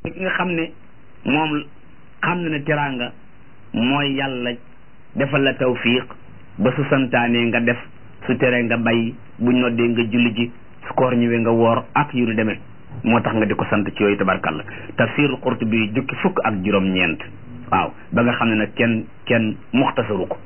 ki nga xam ne moom xam na ne teraanga mooy yàlla defal la tawfiq ba su santaanee nga def su teree nga bay buñ noddee nga julli ji su koor ñëwee nga woor ak yu nu demee moo tax nga di ko sant ci yooyu tabarkalla tafsirul Qurtubi jukki fukk ak juróom-ñeent waaw ba nga xam ne nag kenn kenn muxtasaru ko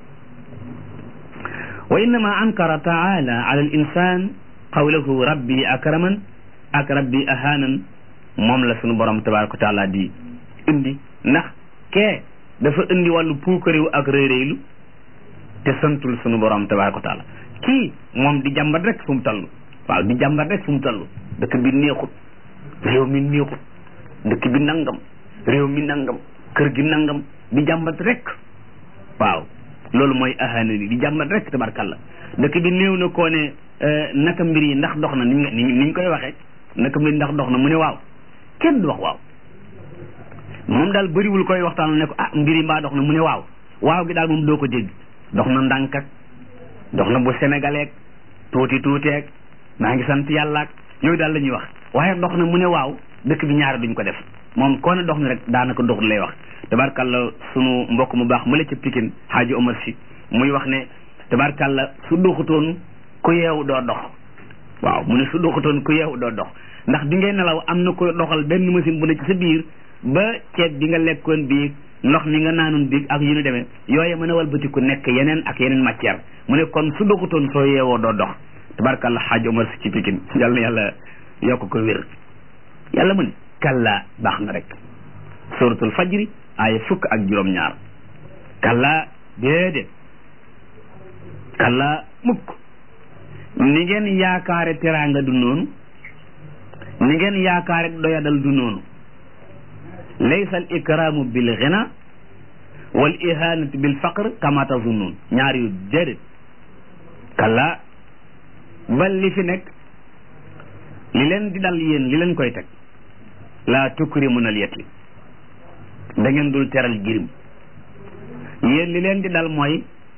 wa innama ankara taala ala al insan qawlahu rabbi akraman ak rabbi ahanan moom la sunu borom tabaraka wa taala di indi ndax kee dafa indi wàllu puukaréew ak réeréylu te santul sunu borom tabaraka wa taala kii moom di jàmbat rek fu mu toll waaw di jàmbat rek fu mu toll dëkk bi neexut réew mi neexut dëkk bi nangam réew mi nangam kër gi nangam di jàmbat rek waaw loolu mooy ahana ni di jàmbat rek tabarkalla dëkk bi néew na koo ne naka mbir yi ndax dox na ni niñ koy waxee naka mbir ndax dox na mu ne waaw kenn du wax waaw moom daal bëriwul koy waxtaan ne ko ah mbir yi mbaa dox na mu ne waaw waaw gi daal moom doo ko dégg dox na ndànk ak dox na bu sénégalais tuuti tuuteeg maa ngi sant yàlla ak yooyu daal la ñuy wax waaye dox na mu ne waaw dëkk bi ñaari duñ ko def moom koo ne dox na rek daanaka dox lay wax tabarkalla sunu mbokk mu baax mu la ca Pikine Hadji Omar si muy wax ne tabarkalla su doxutoon ku yeewu doo dox waaw mu ne su doxutoon ku yeewu doo dox ndax bi ngay nelaw am na ko doxal benn machine bu ne ci sa biir ba ceeb bi nga lekkoon biig ndox mi nga naanoon biig ak yu ñu demee yooye mën a walbatiku nekk yeneen ak yeneen matière mu ne kon su doxutoon soo yeewoo doo dox tabarkalla Hadji Omar si ci Pikine yàlla na yàlla yokk ko wér yàlla mu ne kalla baax na rek suratul fajri aaya fukk ak juróom-ñaar kalla déedéet kalla mukk ni ngeen yaakaare teraanga du noonu ni ngeen yaakaare doyadal du noonu laysa al ikramu bil ghina wal ihanatu bil faqr kama tazunnun ñaar yu déedéet kalla bal li fi nekk li leen di dal yéen li leen koy teg laa tukrimuna al yatim da ngeen dul teral jirim yéen li leen di dal mooy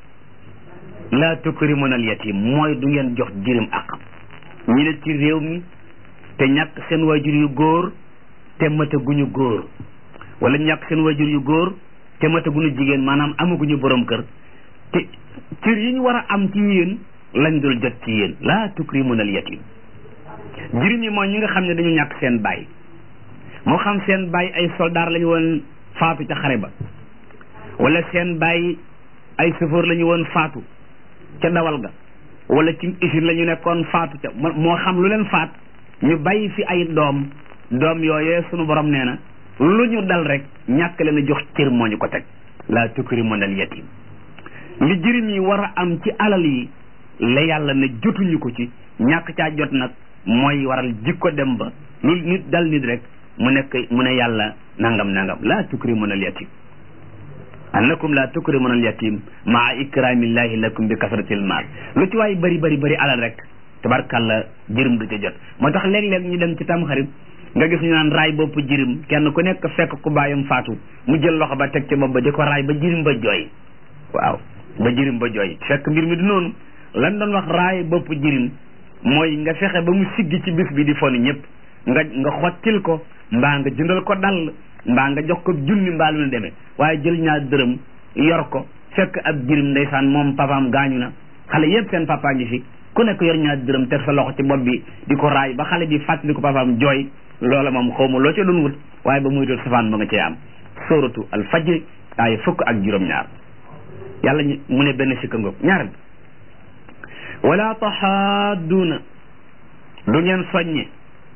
laa tukrimuna al yatim mooy du ngeen jox jirim akam ñi ne ci réew mi te ñàkk seen waajur yu góor te mataguñu góor wala ñàkk seen waajur yu góor te mataguñu jigéen maanaam amaguñu borom kër te cër yi ñu war a am ci yéen lañ dul jot ci yéen laa tukrimuna al yatim jirim yi mooy ñi nga xam ne dañu ñàkk seen baay moo xam seen baay ay soldaar lañu woon faatu ca xare ba wala seen baay ay chauffeur lañu woon faatu ca dawal ga wala ci usine la ñu nekkoon faatu ca moo xam lu leen faat ñu bàyyi fi ay doom doom yooyee sunu borom nee na lu ñu dal rek ñàkk leen a jox cër moo ñu ko teg laa tukrimuna al yatim li jirim yi war a am ci alal yi la yàlla ne jotuñu ko ci ñàkk caa jot nag mooy waral jikko dem ba lu nit dal nit rek mu nekk mu ne yàlla nangam nangam laa tukrimuna al yatim annakum laa tukrimuna al yatim maa ikramillahi lakum bi kasratil maal lu ci waay bari bari bari alal rek tabarkalla jirim du ca jot moo tax léeg-léeg ñu dem ci tamxarit nga gis ñu naan raay bopp jirim kenn ku nekk fekk ku baayam faatu mu jël loxo ba teg ci bopp ba di ko raay ba jirim ba jooy waaw ba jirim ba jooy fekk mbir mi du noonu lan doon wax raay bopp jirim mooy nga fexe ba mu siggi ci bis bi di foni ñëpp nga nga xottil ko mbaa nga jëndal ko dal mbaa nga jox ko junni mbaa lu ne demee waaye jël ñaar dërëm yor ko fekk ab jirim ndeysaan moom papaam gaañu na xale yëpp seen papa ngi fi ku nekk yor ñaar dërëm teg sa loxo ci bopp bi di ko raay ba xale bi fàttali ko papaam jooy loola moom xaw ma loo ca doon wut waaye ba muy doon safaan ba nga cee am sóoratu al fajri ay fukk ak juróom-ñaar yàlla mu ne benn sikka ngoog ñaar bi wala taxaadduuna du ngeen soññe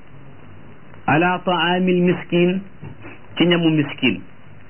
ala taamil miskin ci ñamu miskin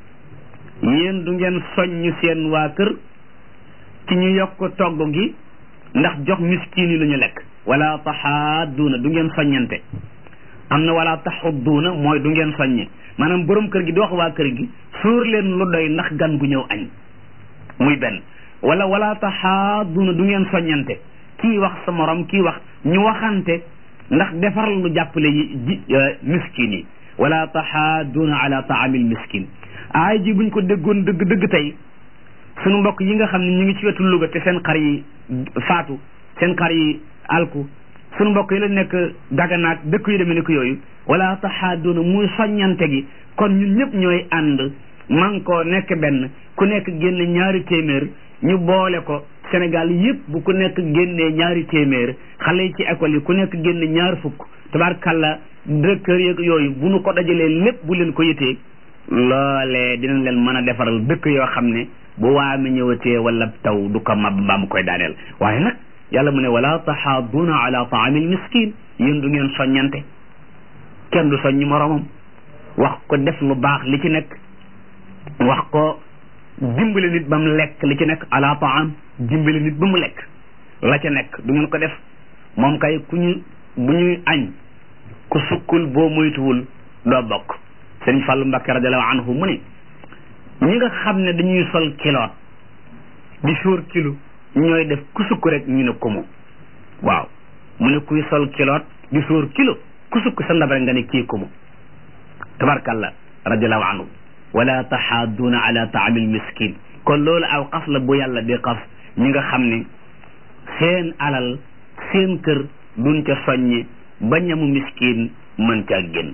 yéen du ngeen soññ seen waa kër ci ñu yokk togg gi ndax jox miskin yi lu ñu lekk wala taxaadduuna du ngeen soññante am na wala taxudduuna mooy du ngeen soññe maanaam borom kër gi di wax waa kër gi suur leen lu doy ndax gan gu ñëw añ muy benn wala wala taxaadduuna du ngeen soññante kii wax sa morom kii wax ñu waxante ndax defar lu jàppale yi ji miskin yi wala taxaaduuna ala taamil miskin aay ji buñ ko déggoon dëgg dëgg tey sunu mbokk yi nga xam ne ñu ngi ci wetu Louga te seen xar yi faatu seen xar yi alku suñu mbokk yi la nekk daganaak dëkk yu demee ni ko yooyu wala taxaaduuna muy soññante gi kon ñun ñëpp ñooy ànd man ko nekk benn ku nekk génne ñaari téeméer ñu boole ko Sénégal yëpp bu ku nekk génnee ñaari téeméer xale yi ci école yi ku nekk génne ñaar fukk tabaarkàlla directeur yeeg yooyu bu nu ko dajalee lépp bu leen ko yëtee loolee dinañ leen mën a defaral dëkk yoo xam ne bu waame ñëwatee wala taw du ko mab mbaa mu koy daaneel waaye nag yàlla mu ne wala taxaaduuna ala taamil miskin yéen du ngeen soññante kenn du soññi moromam wax ko def lu baax li ci nekk wax ko dimbale nit ba mu lekk li ci nekk ala taam dimbale nit ba mu lekk la ca nekk du ngeen ko def moom kay ku ñu bu ñuy añ ku sukkul boo moytuwul doo bokk sëriñ Fàllu Mbàkke radiallahu anhu mu ne ñi nga xam ne dañuy sol kiloot di suur kilo ñooy def ku sukk rek ñu ne kumu waaw mu ne kuy sol kiloot di suur kilo ku sukk sa ndab rek nga ne kii kumu tabarkalla radiallahu anhu wala taxaaduuna ala taamil miskin kon loolu aw xas la bu yàlla di xas ñi nga xam ne seen alal seen kër duñ ca soññe ba ñamu miskin mën caa génn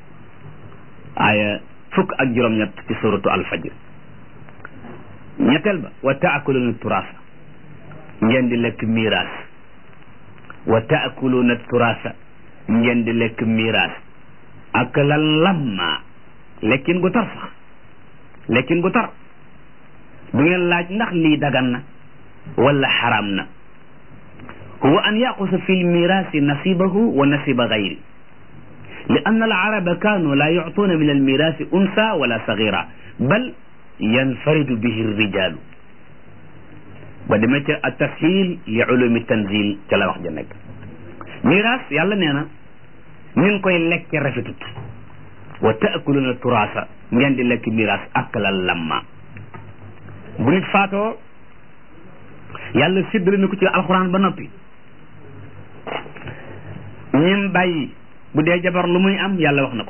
aaya fukk ak juróom-ñett ci suratu alfajr ñetteel ba wa taakuluna turaasa ngeen di lekk miiraas wa taakuluna turaasa ngeen di lekk miiraas ak la lamma lekkin gu tar sax lekkin gu tar du ngeen laaj ndax lii dagan na wala xaram na huwa an yaqusa fi lmiraasi nasibahu wa nasiba gayri li anna alaraba kaanu laa yuctuuna min almiraasi unsa wala sagira bal yanfaridu bihi rijalu ba demee ca a tashil li ulumi tanzil ca la wax ja nekk miraas yàlla nee na nin koy lekke rafetut wa taakuluna turaasa ngeen di lekk miraas ak la lamma bu nit faatoo yàlla séddale na ko ci alxuraan ba noppi ñim bàyyi bu dee jabar lu muy am yàlla wax na ko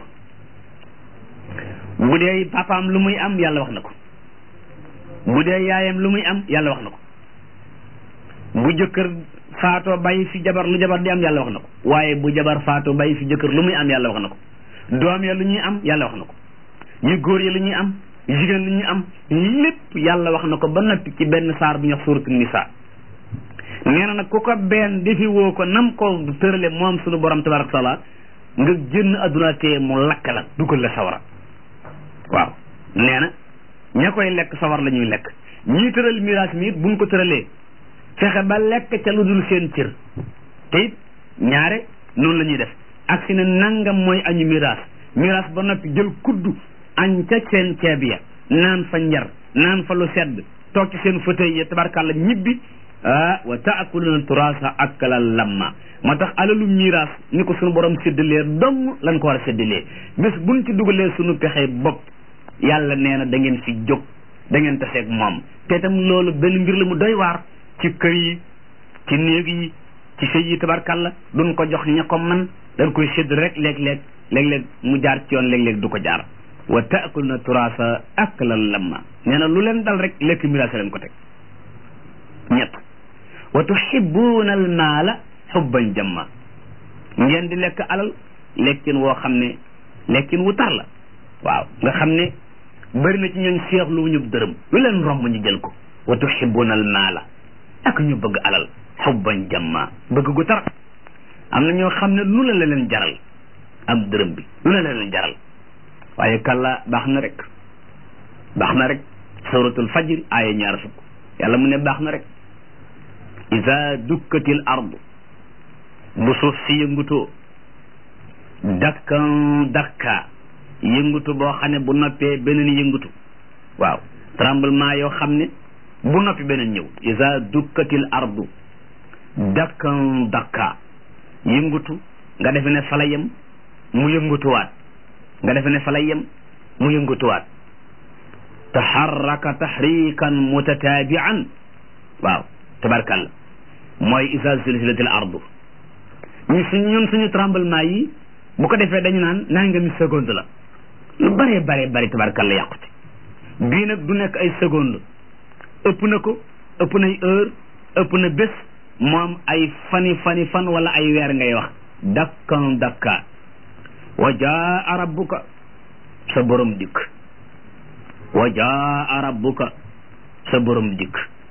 bu dee papaam lu muy am yàlla wax na ko bu dee yaayam lu muy am yàlla wax na ko bu jëkkër faatoo bàyyi fi jabar lu jabar di am yàlla wax na ko waaye bu jabar faatoo bàyyi fi jëkkër lu muy am yàlla wax na ko doom ya lu ñuy am yàlla wax na ko ñu góor ya lu ñuy am jigéen lu ñuy am lépp yàlla wax na ko ba noppi ci benn saar bu ñuy wax suuratu nisaa nee na nag ku ko benn defi woo ko nam ko tërale moom suñu borom tabaraka taala nga génn adduna te mu lakk la dugal la sawara waaw nee na ña koy lekk sawar la ñuy lekk ñii tëral miraas mi it buñ ko tëralee fexe ba lekk ca lu dul seen cër te it ñaare noonu la ñuy def ak si ne nangam mooy añu miraas miraas ba noppi jël kuddu añ ca seen ceeb ya naan fa njar naan fa lu sedd toog ci seen fauteuil ya tabarkàlla ñibbi ah wa taakuluna turaasa akala lamma moo tax alalu miraas ni ko sunu borom séddalee dong lan ko war a séddalee bés buñ ci dugalee sunu pexe bopp yàlla nee na da ngeen fi jóg da ngeen taseeg moom te itam loolu benn mbir la mu doy waar ci kër yi ci néeg yi ci sëy yi tabarkàlla duñ ko jox ña ko man dañ koy sédd rek léeg-léeg léeg-léeg mu jaar ci yoon léeg-léeg du ko jaar wa taakuluna turaasa aklan lamma nee na lu leen dal rek lekk miraas leen ko teg ñett wa tuhibuuna al maala xubban jamma ngeen di lekk alal lekkin woo xam ne lekkin wu tar la waaw nga xam ne bëri na ci ñooñ seexlu wu ñu dërëm lu leen romb ñu jël ko wa tuhibuuna al maala ak ñu bëgg alal xubban jamma bëgg gu tar am na ñoo xam ne lu la la leen jaral am dërëm bi lu la la leen jaral waaye kàlla baax na rek baax na rek suratul fajr aaya ñaar fukk yàlla mu ne baax na rek ida dukkatil ardu bu suuf si yëngutoo dakkan dakka yëngutu boo xam ne bu noppee beneen yëngutu waaw tremblement yoo xam ne bu noppi beneen ñëw ida dukkatil ardu dakkan dakka yëngutu nga defe ne fala yem mu yëngutuwaat nga defe ne fala yem mu yëngutuwaat taxarraka taxrikan mutataabian waaw tabarkalla mooy isa zulzilatil ardu ñu suñ ñun suñu tremblement yi bu ko defee dañu naan nangami seconde la lu bare bare bari tabarkalla yàqute bii nag du nekk ay seconde ëpp na ko ëpp nay heure ëpp na bés moom ay fani fani fan wala ay weer ngay wax dakkan dakka wa jaa rabbuka sa borom dikk wa jaa rabbuka sa borom dikk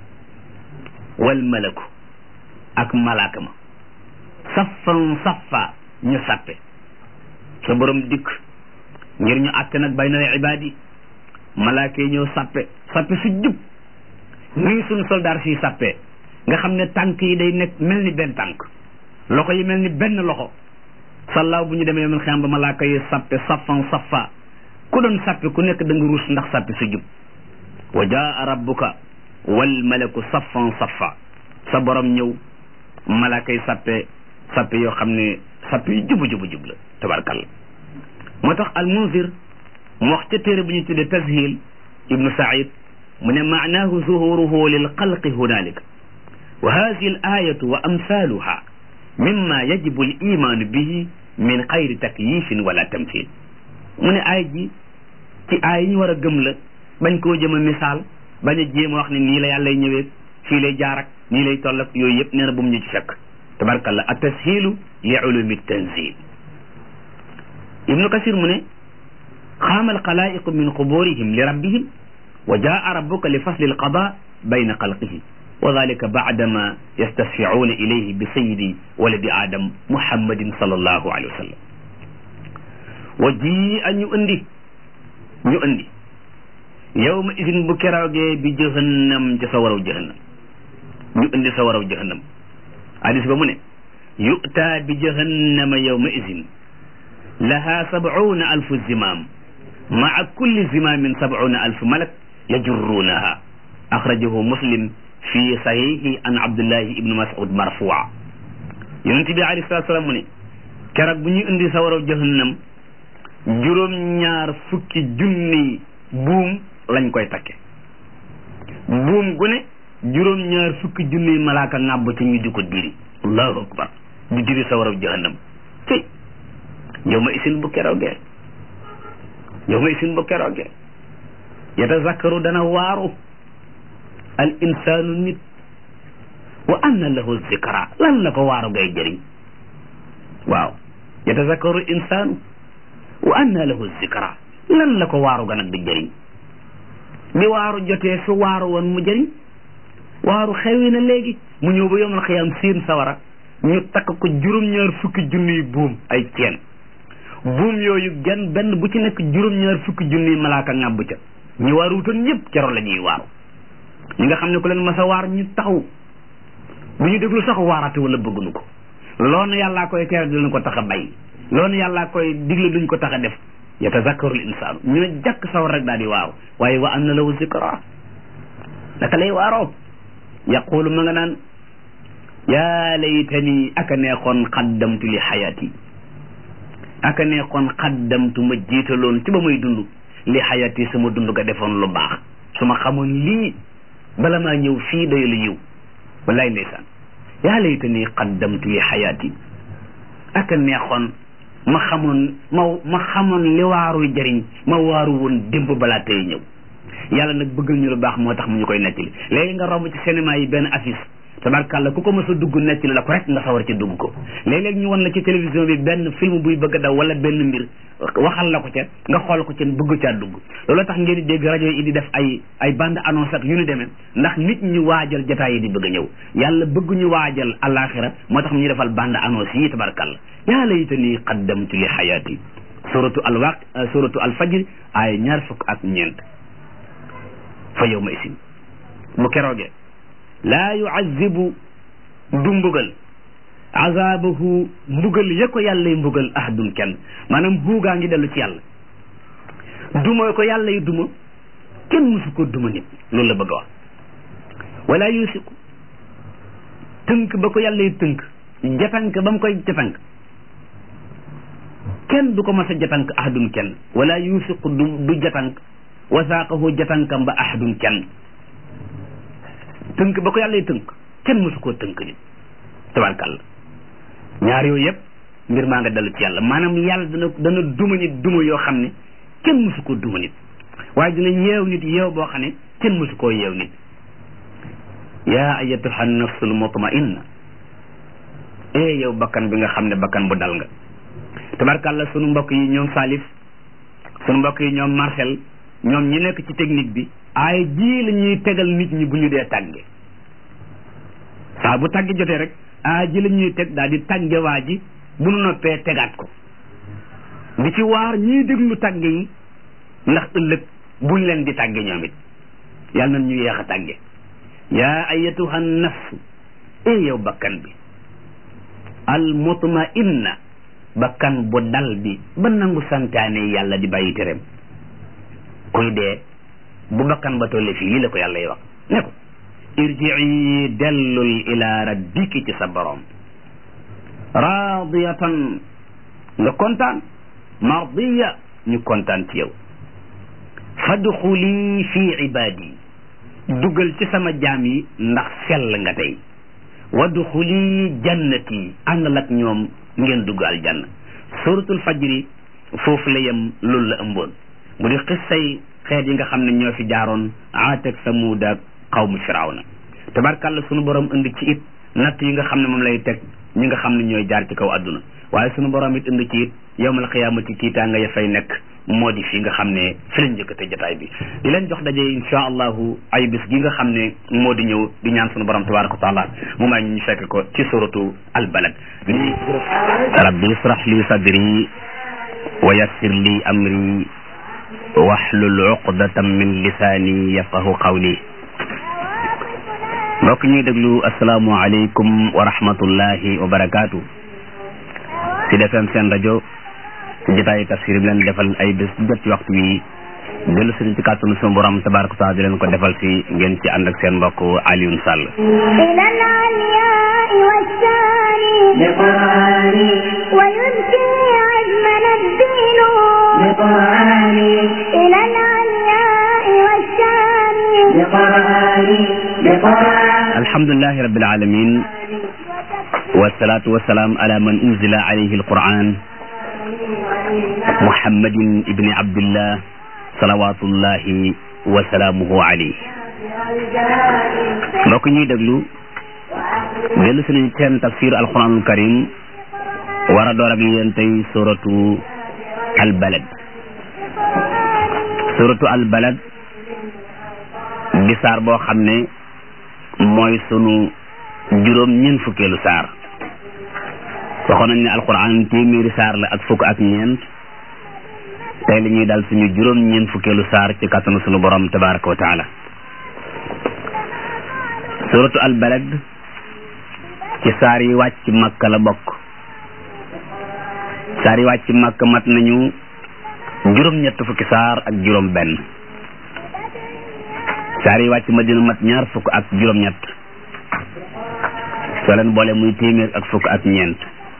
wal malaku ak malaaka ma saffan saffa ñu sappe sa borom dikk ngir ñu àtte nag bay na ibaadi malaaka yi ñëw sappe sappe su jub nii suñu soldaar si sappe nga xam ne tànk yi day nekk mel ni benn tànk loxo yi mel ni benn loxo sallaaw bu ñu demee man xam ba malaaka yi sappe saffan saffa ku doon sappe ku nekk da nga ruus ndax sappe su jub wa jaa rabbuka wal malaku saffan saffa sa borom ñëw malaaka yi sappe sappe yoo xam ne sappe yu jubu jubu jub la tabarkalla moo tax al munzir mu wax ca téere bu ñu tuddee tashil ibnu said mu ne maanaahu zuhuruhu lil xalqi hunalika wa hadihi al ayatu wa amsaluha mimma yajibu al imanu bihi min xayri takyifin wala tamthil mu ne aay ji ci aay yi ñu war a gëm la bañ koo jëm a misaal bañ a jéem a wax ne nii la yàlla ñëwee fii lay jaar ak nii lay toll ak yooyu yëpp nee na bu mu ñu ci fekk tabarkalla at tashilu li ulumi tanzil ibnu kasir mu ne xaama alxalaiqu min quburihim li rabbihim wa jaa rabbuka li fasli alqada bayna xalqihi wa dalika baadama yastasficuuna ilayhi bi sayidi waladi adam muhammadin sallallahu alayhi wa sallam wa ji a ñu indi ñu indi yawma idin bu keroogee bi jahannam ci sa waraw jahannam ñu indi sa waraw jahannam hadis ba mu ne yu'taa bi jahannama yawma idin laha sabcuuna alfu zimaam maa kulli zimaamin sabcuuna alfu malak yajurruunaha axrajahu muslim fi sahihi an abdullahi ibnu mas'ud marfuwa yonente bi alayhi salatu salaam mu ne keroog bu ñu indi sa waraw jahannam juróom-ñaar fukki junni buum lañ koy takke buum gu ne juróom-ñaar fukki junni malaaka ŋàbb ci ñu di ko diri allahu akbar di diri sa waraw jahannam ci yow ma isin bu keroogee yow ma isin bu keroogee yatazakkaru dana waaru al insaanu nit wa anna lahu zikra lan la ko waaru ngay jëriñ waaw yatazakkaru insaanu wa anna lahu zikra lan la ko waaru ga nag di jëriñ bi waaru jotee su waaru woon mu jëriñ waaru xewi na léegi mu ñëw ba yomal xiyaam seen sawara ñu takk ko juróom-ñaar fukki junniy buum ay ceen buum yooyu genn benn bu ci nekk juróom-ñaar fukki junniy malaaka ŋàbb ca ñu waaruutoon ñëpp keroog la ñuy waaru ñi nga xam ne ku leen mas a waar ñu taxaw bu ñu déglu sax waarate wala bëgguñu ko loolu yàllaa koy tere dinañ ko tax a bay loolu yàllaa koy digle duñ ko tax a def yatazakkaru l insaanu ñu ne jàkk sawar rek daal di waaru waaye wa anna lahu zikra naka lay waaroo yaqulu ma nga naan yaa laytani aka neexoon xaddamtu li xayaati aka neexoon xaddamtu ma jiitaloon ci ba may dund li xayaati sama dund ga defoon lu baax su ma xamoon lii bala maa ñëw fii doy lu yiw wallaay ndeysaan yaa laytani xaddamtu li xayaati aka neexoon ma xamoon ma ma xamoon li waaru jëriñ ma waaru woon démb balaa tey ñëw yàlla nag bëggal ñu lu baax moo tax mu ñu koy nettali léegi nga romb ci cinéma yi benn affiche tabarkàlla ku ko mës a dugg nettali la ko rek nga sawar ci dugg ko léeg-léeg ñu wan la ci télévision bi benn film buy bëgg a daw wala benn mbir waxal la ko ca nga xool ko ca bëgg caa dugg loolu tax ngeen di dégg rajo yi di def ay ay bande annonce ak yu ni demee ndax nit ñu waajal jotaay yi di bëgg a ñëw yàlla bëgg ñu waajal alaxira moo tax mu ñu defal bande annonce yi tabarkàlla yaa laytani qaddamtu li xayaati suratu alwaq suratu alfajr ay ñaar fukk ak ñeent fa yawma isin bu keroogee laa yuazibu du mbugal azabahu mbugal ya ko yàlla yi mbugal ahadun kenn maanaam buugaa ngi dellu ci yàlla duma ko yàlla yi duma kenn musu ko duma nit loolu la bëgg a wax wala yusiku tënk ba ko yàlla yi tënk jatank ba mu koy jatank kenn du ko mas a jatank ahadun kenn wala yusiku du du jatank wasaaqahu jatankam ba ahadun kenn tënk ba ko yàlla tënk kenn mësu koo tënk nit tabarkàlla ñaar yooyu yëpp mbir maa nga dellu ci yàlla maanaam yàlla dana dana duma nit duma yoo xam ne kenn mësu koo duma nit waaye dina yeew nit yeew boo xam ne kenn mësu koo yeew nit yaa ayatuha nafsul mutmainna eh yow bakkan bi nga xam ne bakkan bu dal nga tabarkàlla sunu mbokk yi ñoom Salif sunu mbokk yi ñoom Marcel ñoom ñi nekk ci technique bi ay ji la ñuy tegal nit ñi bu ñu dee tàgge saa bu tàgge jotee rek ay ji la ñuy teg daal di tàgge waa ji bu nu noppee tegaat ko di ci waar ñiy déglu tàgge yi ndax ëllëg buñ leen di tàgge ñoom it yàlla na ñu yeex a tàgge yaa ayatuha nafsu e yow bakkan bi al mutmainna bakkan bu dal bi ba nangu santaane yàlla di bàyyi tereem kuy dee bu bakkan ba tolle fii lii la ko yàlla yi wax ne ko irjii dellul ila rabbiki ci sa borom radiyatan nga kontaan mardiya ñu kontaan ci yow fadxuli fi ibaadi dugal ci sama jaam yi ndax sell nga tey wadxuli jannati àndal ak ñoom ngeen dugg aljanna suratul fajri foofu la yem loolu la ëmboon bu di xissay xeet yi nga xam ne ñoo fi jaaroon aat ak samuud ak xawmu firawna tabarkàlla sunu borom indi ci it natt yi nga xam ne moom lay teg ñi nga xam ne ñooy jaar ci kaw àdduna waaye sunu borom it indi ci it yowmal xiyaamati kiitaa nga ya fay nekk moo di fi nga xam ne fi lañ njëkkate jotaay bi di leen jox daje insha allahu ay bis gi nga xam ne moo di ñëw di ñaan sunu borom tabaraka wa taala mu may ñu fekk ko ci suratu albalad li rabbi israh li sadri wa yassir li amri wahlul uqdatan min lisaani yafqahu qawli mbokk ñuy déglu asalaamu aleykum wa rahmatullahi wa barakaatu ci defem seen rajo jotaayu tafsir bi leen defal ay bés jot ci waxtu wi dellu sëriñ ci kàttanu sunu borom tabaraka wa taala di leen ko defal si ngeen ci ànd ak seen mbokk Alioune Sall بقرآني ويبكي عزمنا الدين بقرآني إلى العلياء والشام بقرآني بقرآني alhamdulilahi rabbil alamin wasalaatu wasalaam ala man unzila alayhi alquran muhammadin ibni abdillah salawatullahi wa salaamuhu alayhi mbokk ñuy déglu dellu suñu seen tafsir alquranul karim war a door ak yéen tey suratu albalad suratu albalad di saar boo xam ne mooy sunu juróom ñeent fukkeelu saar waxoon nañ ne alquran téeméeri saar la ak fukk ak ñeent tey la ñuy dal suñu juróom ñeent fukkeelu saar ci kàttanu sunu borom tabaraka wa taala suratu albalad ci saar yi wàcc makka la bokk saar yi wàcc makka mat nañu juróom ñett fukki saar ak juróom benn saar yi wàcc madina mat ñaar fukk ak juróom ñett soo leen boole muy téeméer ak fukk ak ñeent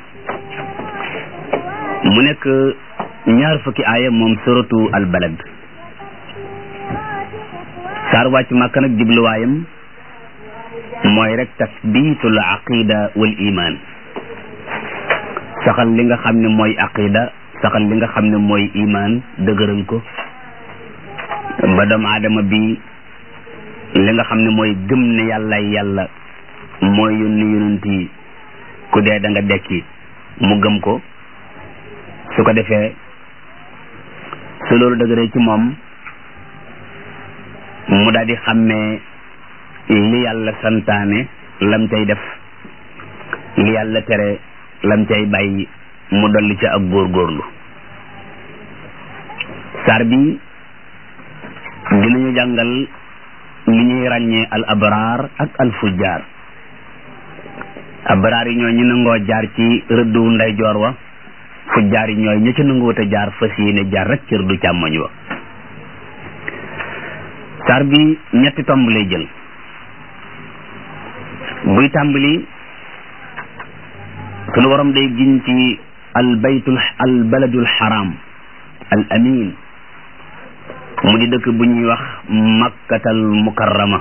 mu nekk ñaar fukki aaya moom suratu albalad saar wàcc makka nag jubluwaayam mooy rek tasbitul aqida wal iman saxal li nga xam ne mooy aqida saxal li nga xam ne mooy iman dëgëral ko ba doomu aadama bi li nga xam ne mooy gëm ne yàlla yàlla mooy yónni yonent yi ku dee da nga dekki mu gëm ko su ko defee su loolu dëgëree ci moom mu daal di xàmmee li yàlla santaane lam cay def li yàlla tere lam cay bàyyi mu dolli ca ak góorgóorlu saar bi dinañu jàngal li ñuy ràññee al abraar ak al fujjaar abraar yi ñooy ñu nangoo jaar ci rëddu ndeyjoor wa fujjaar yi ñooy ña ca nangoot a jaar fas yéene jaar rek ci rëddu càmmoñ wa saar bi ñetti tomb lay jël buy tàmbali sunu waram day giñ ci al baytul al baladul haram al amin mu di dëkk bu ñuy wax makkatal mukarrama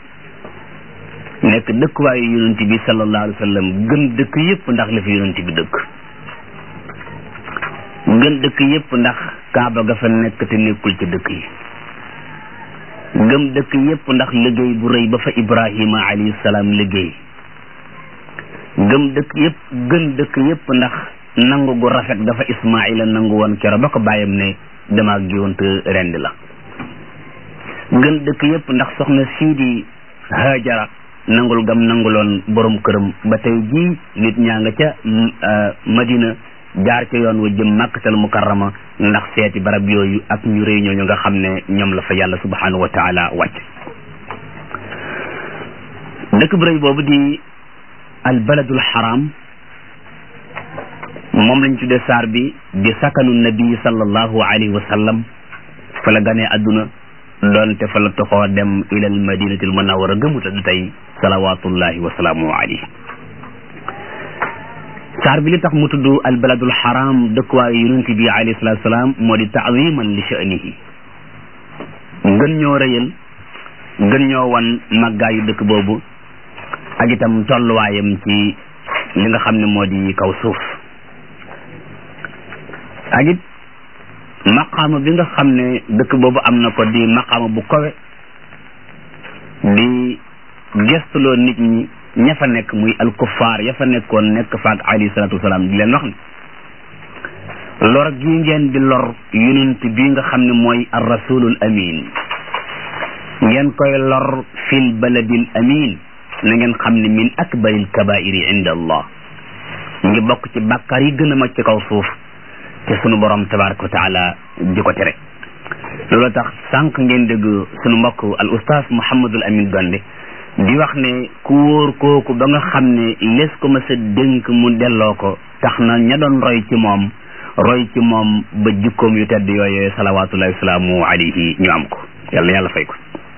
nekk dëkkuwaayu yonent bi sallallahu alayhi wa sallam gën dëkk yépp ndax la fi yonent bi dëkk gën dëkk yépp ndax kaaba ga fa nekk te nekkul ci dëkk yi gëm dëkk yépp ndax liggéey bu rëy ba fa ibrahima alayhi salaam liggéey gëm gëm dëkk yëpp gën dëkk yëpp ndax nangu gu rafet dafa ismaila nangu woon kero ba ko bàyyam ne dama giwante rend la gën dëkk yëpp ndax soxna sii di hajara nangul gam nanguloon borom këram ba tey jii nit ñaa nga ca madina jaar ca yoon wa jëm màkkatal mukarrama ndax seeti barab yooyu ak ñu rëy ñooñu nga xam ne ñoom la fa yàlla subhanahu wa taala wàcc dëkk bu rëy boobu di al baladul haram moom lañ tuddee saar bi di sakanu nabi sallallahu alayhi wa sallam fa la ganee adduna doonte fa la toxoo dem ilal madinatil munawwara gëmuta du tey salawatullahi wa salaamu alayhi saar bi li tax mu tudd al baladul haram dëkkuwaayu yonent bi alayhi salatu salaam moo di taaziman li sha'nihi gën ñoo rëyal gën ñoo wan màggaayu dëkk boobu ak itam tolluwaayam ci li nga xam ne moo di kaw suuf ak it maqaama bi nga xam ne dëkk boobu am na ko di maqaama bu kowe di gestuloo nit ñi ña fa nekk muy alkufaar ya fa nekkoon nekk faak alayhi salaatu wasalaam di leen wax ne lor gi ngeen di lor yonent bi nga xam ne mooy ar rasulul amin ngeen koy lor fil baladil amin na ngeen xam ne min akbaril kabairi inda allah ngi bokk ci bàkkaar yi gën a mag ci kaw suuf te sunu borom tabaraka wa taala di ko tere loolu tax sànq ngeen dégg sunu mbokk al ustaas Mouhamadul Amin Gonde di wax ne ku wóor kooku ba nga xam ne les ko ma sa dénk mu delloo ko tax na ña doon roy ci moom roy ci moom ba jikkoom yu tedd yooyee salawaatullahi wasalaamu alayhi ñu am ko yàlla yàlla fay ko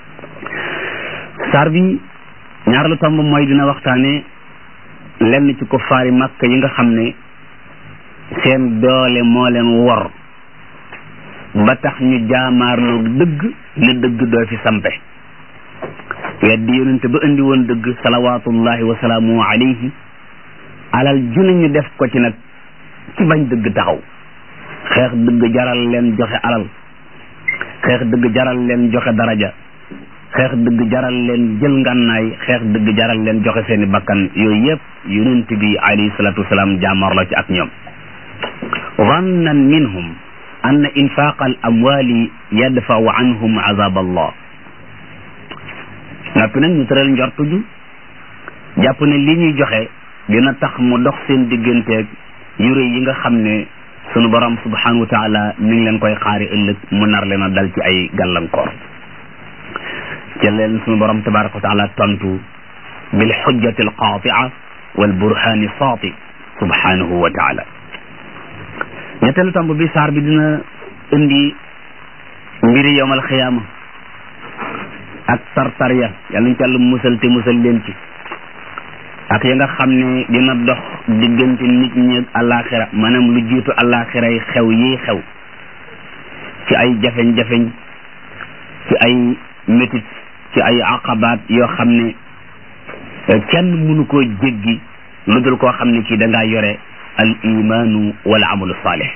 saar bi ñaareelu tomb mooy dina waxtaane lenn ci ko faari màkk yi nga xam ne seen doole moo leen wor ba tax ñu jaamaarloo dëgg ne dëgg doo fi sampe weddi yonente ba indi woon dëgg salawaatullahi wa salaamu alayhi alal ju ñu def ko ci nag ci bañ dëgg taxaw xeex dëgg jaral leen joxe alal xeex dëgg jaral leen joxe daraja xeex dëgg jaral leen jël ngànnaay xeex dëgg jaral leen joxe seeni bakkan yooyu yëpp yonent bi alayhi salatu wasalaam jaamarloo ci ak ñoom zannan minhum anna infaaqa al amwali yadfau anhum azab allah noppi nag ñu tëral njortu ju jàpp ne li ñuy joxe dina tax mu dox seen digganteeg yure yi nga xam ne sunu borom subhanahu wa taala mi ngi leen koy xaari ëllëg mu nar leen a dal ci ay gàllankoor ca leen sunu borom tabaraka wa taala tontu bil xujjati al qaatia wal burhaani saati subhanahu wa taala ñetteelu tomb bi saar bi dina indi mbiri yowmal xiyaama ak tartar ya yàlla ñu ci yàlla musal te musal leen ci ak ya nga xam ne dina dox diggante nit ñi ak alaxira maanaam lu jiitu alaxira yi xew yi xew ci ay jafeñ-jafeñ ci ay métit ci ay aqabaat yoo xam ne kenn mënu koo jéggi lu dul koo xam ne kii da ngaa yore al imaanu wal amalu saalih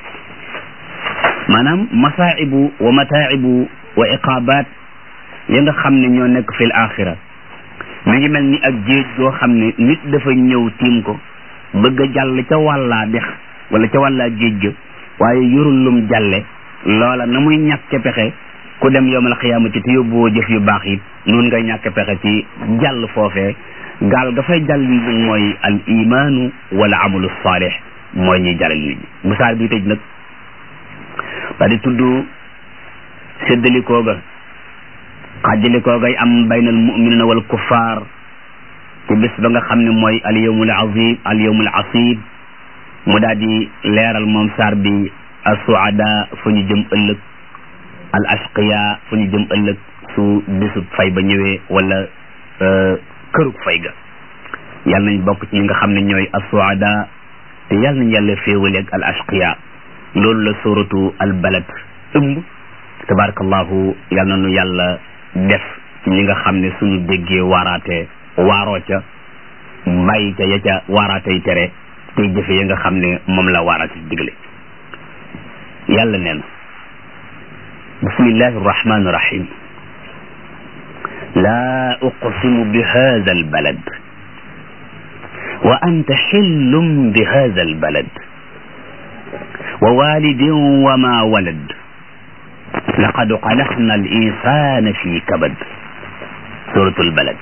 maanaam masaa'ibu wa mataa'ibu wa iqabaat ya nga xam ne ñoo nekk fil axira mi ngi mel ni ak géej goo xam ne nit dafa ñëw tiim ko bëgg a jàll ca wàllaa dex wala ca wàllaa géej ga waaye yorul lum jàlle loola na muy ñàkke pexe ku dem yowmal xiyaamati te yóbbuwoo jëf yu baax it noonu ngay ñàkke pexe ci jàll foofee gaal ga fay jàll nit ñi mooy al imaanu wala amalu saalih mooy ñuy jàllal nit ñi bu saar bi tëj nag ba di tudd séddalikoo ga xàjjalikoo gay am baynal muminina wal kuffaar ci bis ba nga xam ne mooy al yawmul azim al yawmul asib mu daal di leeral moom saar bi al suada fu ñu jëm ëllëg al ashqiya fu ñu jëm ëllëg su bisub fay ba ñëwee wala kërug fay ga yàlla nañ bokk ci ñi nga xam ne ñooy al suada te yàlla nañ yàlla féewaleeg al ashqiya loolu la suratu al balad ëmb tabarakallahu yàlla na nu yàlla def ci ñi nga xam ne suñu déggee waaraate waaroo ca bàyyi ca ya ca waaraatey tere tey jëfe ya nga xam ne moom la waaraate digle yàlla nee na bismillahi arrahmani irrahim laa uqsimu bi hada albalad wa anta xillum bi hada albalad wa walidin wa ma walad laqad xalaqna al insana fi kabad suratul balad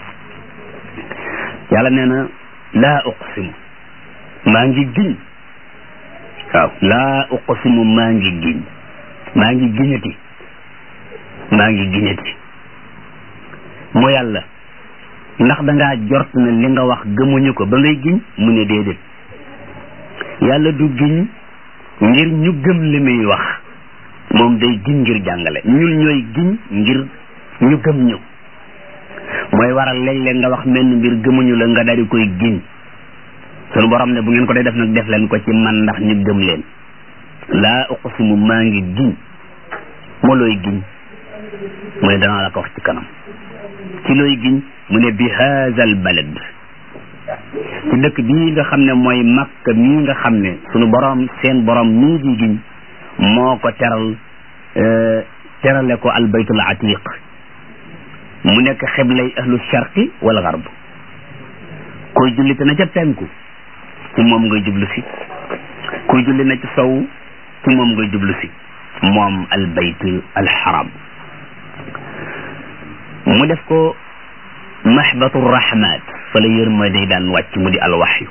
yàlla nee na laa uqsimu maa ngi giñ waaw laa uqsimu maa ngi giñ maa ngi giñati maa ngi giñati mu yàlla ndax dangaa jort na li nga wax gëmuñu ko ba ngay giñ mu ne déedéet yàlla du giñ ngir ñu gëm li muy wax moom day giñ ngir jàngale ñun ñooy giñ ngir ñu gëm ñu mooy waral léeg-léeg nga wax menn mbir gëmuñu la nga daal di koy giñ sunu borom ne bu ngeen ko dee def nag def leen ko ci man ndax ñu gëm leen laa uqsimu maa ngi giñ moo looy giñ mu ne danaa la ko wax ci kanam ci looy giñ mu ne bi haazal balad ci dëkk bii nga xam ne mooy makka mii nga xam ne sunu borom seen borom mii di giñ moo ko teral terale ko albaytul atiq mu nekk xiblay ahlu sharqi wal garb koy julli te na ca penku ci moom ngay jublu si kuy julli na ci sow ci moom ngay jublu si moom albayt alxaram mu def ko mahbatu rahmat fa la yërmande daan wàcc mu di alwaxyu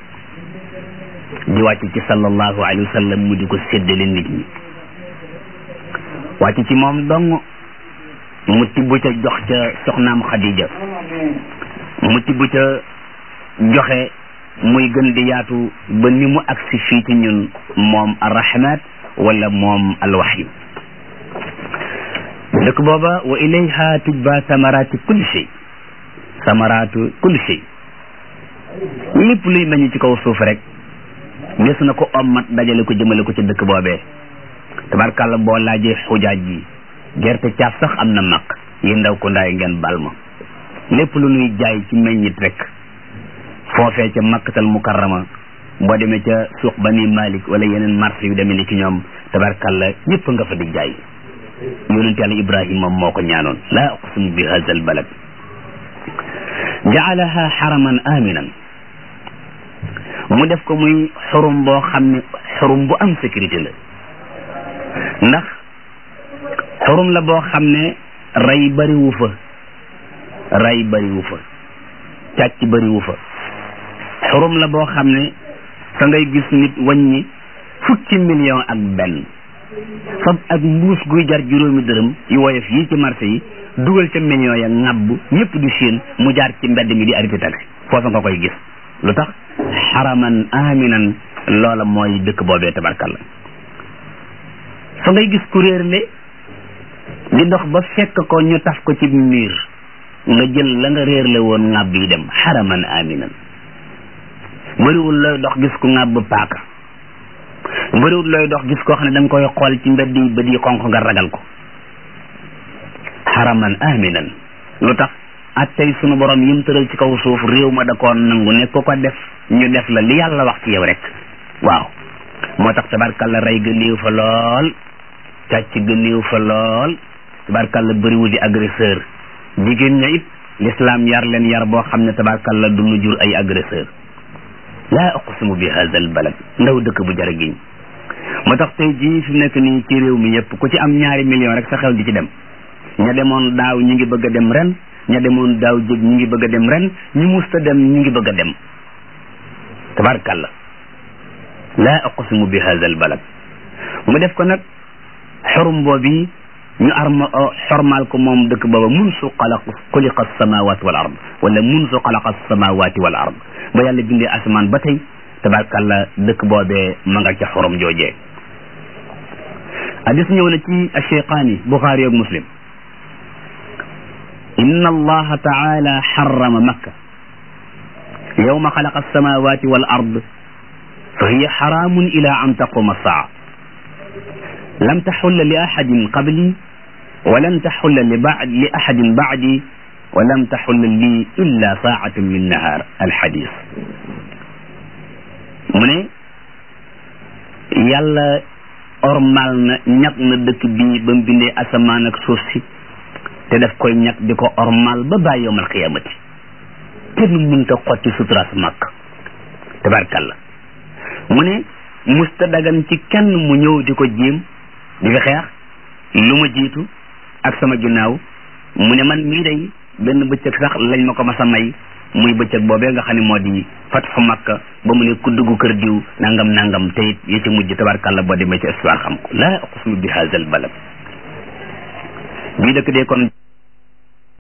di wàcc ci sallallahu alayhi wa sallam mu di ko séddale nit ñi wàcc ci moom dong mu tibb ca jox ca soxnaam Khadija mu tibb ca joxe muy gën di yaatu ba ni mu agsi fii ci ñun moom arrahmat wala moom alwaxyu dëkk booba wa ilayha tujba samarati kulli shay samaratu kulli shay lépp luy meññ ci kaw suuf rek des na ko ommat dajale ko jëmale ko ci dëkk boobee tabarkàlla boo laajee xujaaj yi gerte caaf sax am na mag yi ndaw ko ndaay ngeen bal ma lépp lu nuy jaay ci meññit rek foofee ca makkatal mukarrama boo demee ca suuq bani malik wala yeneen marché yu demee ni ki ñoom tabarkàlla ñëpp nga fa di jaay yonent yàlla ibrahima moo ko ñaanoon laa uqsimu bi hadha al balad jaalaha xaraman aminan mu def ko muy xurum boo xam ne xurum bu am sécurité la ndax xurum la boo xam ne rey bariwu fa rey bariwu fa càcc bariwu fa xurum la boo xam ne fa ngay gis nit wàññi fukki million ak benn fab ak mbuus guy jar juróomi dërëm yu woyof yi ci marché yi dugal ca million ya ŋàbb ñëpp di séen mu jaar ci mbedd mi di arrêté taxi foofa nga koy gis lu tax xaraman aminan loola mooy dëkk boobee tabarkalla fa ngay gis ku réerle di dox ba fekk ko ñu taf ko ci miir nga jël la nga réerle woon ŋàbb yi dem xaraman aminan bëriwul looy dox gis ku ŋàbb paaka bëriwul looy dox gis koo xam ne da nga koy xool ci mbedd yi bët yi xonq nga ragal ko xaraman aminan lu tax ak tey sunu borom yim tëral ci kaw suuf réew ma da koo nangu ne ko ko def ñu def la li yàlla wax ci yow rek waaw moo tax tabarkalla rey ga néew fa lool càcc ga néew fa lool tabarkalla bëriwul di agresseur jigéen ña it l'islam yar leen yar boo xam ne tabarkalla du nu jur ay agresseur laa uqsimu bi hadha al balad ndaw dëkk bu jar giñ moo tax tey jii fi nekk nii ci réew mi yëpp ku ci am ñaari million rek sa xel di ci dem ña demoon daaw ñi ngi bëgg a dem ren ña demoon daaw jég ñi ngi bëgg a dem ren ñi musta dem ñi ngi bëgg a dem tabarkalla laa uqsimu bi hadha al balad mu def ko nag xorum boobi ñu arma xormaal ko moom dëkk booba mun su xalaq xuliqa samawati wal ard wala mun su xalaqa samawati wal ard ba yàlla bindee asamaan ba tey tabarkalla dëkk boobee ma nga ca xorom joojee hadis ñëw na ci acheyqaani buxaari ak muslim inna allaha taala xarama makka yowma xalaqa alsamawati wal ard fa hiya xaraamun ila an taquma saa lam taxulla li axadin qabli wa lam taxulla li bad li axadin bacdi wa lam taxulla lii illa saacatan min nahaar alxadis mu ne yàlla ormal na ñag na dëkk bii ba mu bindee asamaan ak suuf si te daf koy ñag di ko ormal ba bàyyi yowmal qiyaamati kenn mënta xotti suturaas màkk tabarkalla mu ne musta dagan ci kenn mu ñëw di ko jéem di fi xeex lu ma jiitu ak sama ginnaaw mu ne man mii day benn bëccëg sax lañ ma ko mas a may muy bëccëg boobee nga xam ne moo di fatxu makka ba mu ne ku dugg kër diw nangam nangam te it yi ci mujj tabarkalla boo demee ci histoire xam ko laa aqsimu bi haazal balad bii dëkk dee kon